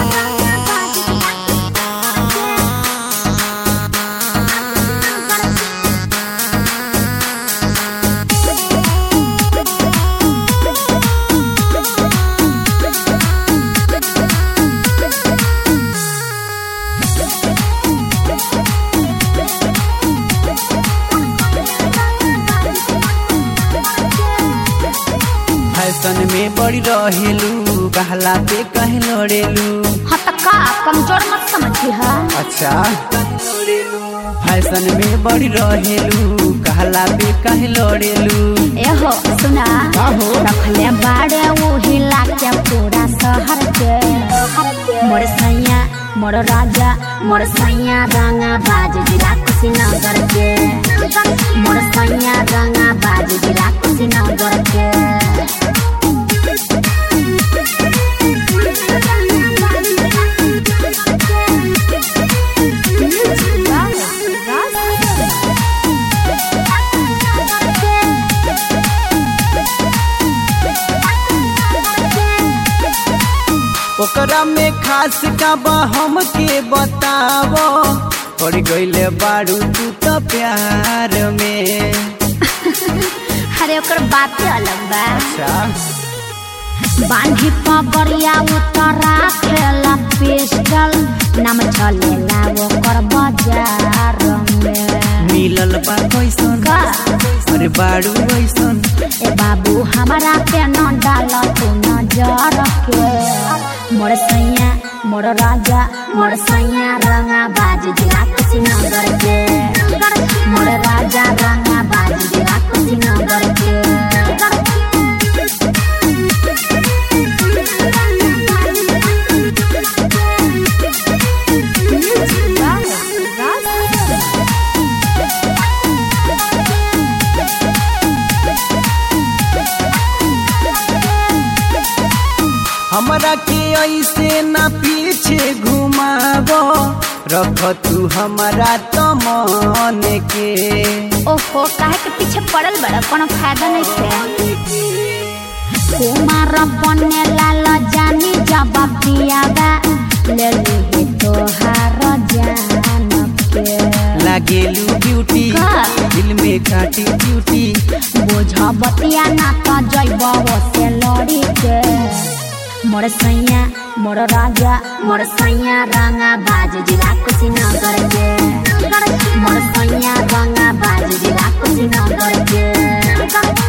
Fashion में बड़ी रहेलू कहला पे कहे लड़ेलू हाँ तो का कमजोर मत समझी है अच्छा फैशन में बड़ी रहेलू कहला पे कहे लड़ेलू एहो सुना का हो? रखले बाड़े वो हिला के पूरा शहर के मोर सैया मोर राजा मोर सैया रंगा बाज जिला कुशीनगर के मोर सैया रंगा बाज जिला कुशीनगर के ओकरा में खास का बा हमके बतावो पड़ गईले बारू तू तो प्यार में अरे ओकर बातें अलग बा अच्छा बांधी पगड़िया उतरा खेला पिस्टल नाम चलेला ओकर बाजार में मिलल बा कैसन का अरे बारू कैसन ए बाबू हमारा पे न डाल तू नजर के मोर सैया मोर राजा मोर सैया रंगा बाज जिला कुशीनगर के मोर राजा रंगा बाज जिला कुशीनगर के हमरा के ऐसे ना पीछे घुमावो रख तू हमारा तो मन के ओहो काहे के पीछे पड़ल बड़ा कोनो फायदा नहीं है कुमार बने लाल जानी जब पियागा ले ली तोहार जान के लागेलू ब्यूटी का? दिल में काटी ब्यूटी बोझ बतिया ना तो जैब से लड़ी के मोर सैया मोर राजा मोर सैया रंगा बाज जिला कुशीनगर के मोर सैया रंगा बाज जिला कुशीनगर के